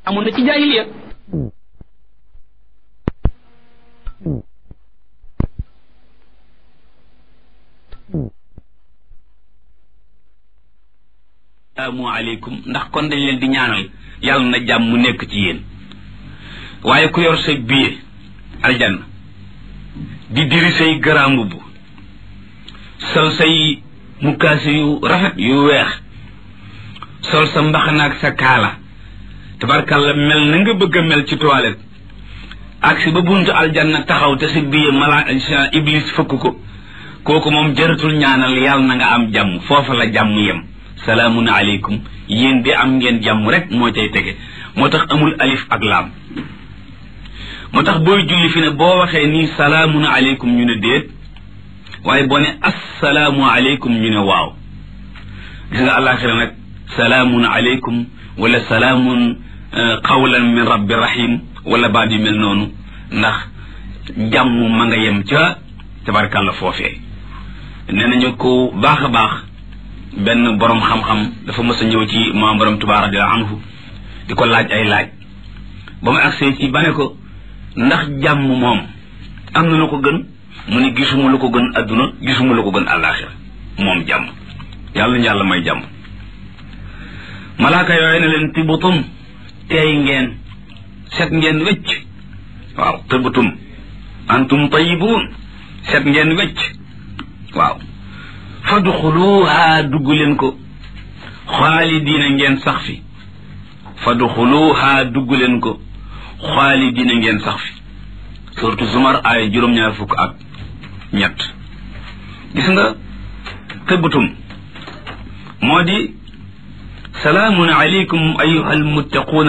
amoon na ci jaahiliya salaamu aleykum ndax kon dañ leen di ñaanal yàlla na jàmm mu nekk ci yéen waaye ku yor sa billet aljanna di diri say grand mbubb sol say mukkaasi yu rafet yu weex sol sa mbaxanaak sa kaala tabarkalla mel na nga bëgg a mel ci toilette ak si ba buntu aljanna taxaw te si billet mala iblis fëkk ko kooku moom jëratul ñaanal yàlla na nga am jàmm foofa la jàmm yem salaamun aleykum yéen de am ngeen jàmm rek moo cay tege moo tax amul alif ak laam moo tax booy julli fi ne boo waxee nii salaamun aleykum ñu ne déet waaye boo ne assalaamu aleykum ñu ne waaw gis nga àllaaxira nag salaamun aleykum wala salaamun qawlan min rabbi rahim wala baat yu mel noonu ndax jàmm ma nga yem ca tabarkàlla foofee nee nañu ko baax a baax benn borom xam-xam dafa mës a ñëw ci maam borom Tuubaa radiyallaahu anhu di ko laaj ay laaj ba mu agsee ci ba ne ko ndax jàmm moom am na lu ko gën mu ne gisuma lu ko gën adduna gisuma lu ko gën àllaaxira moom jàmm yàlla ñu yàlla may jàmm malaaka yooyu ne leen tibutum teey ngeen set ngeen wecc waaw tibutum antum tayibuun set ngeen wecc waaw fadxuluha dugg leen ko xaalidiina ngeen sax fi fadxuluha dugg leen ko xaalidiina ngeen sax fi surtout zumar ay juróom-ñaar fukk ak ñett gis nga tëbbatum moo di salaamun aleykum ayuha almuttaquuna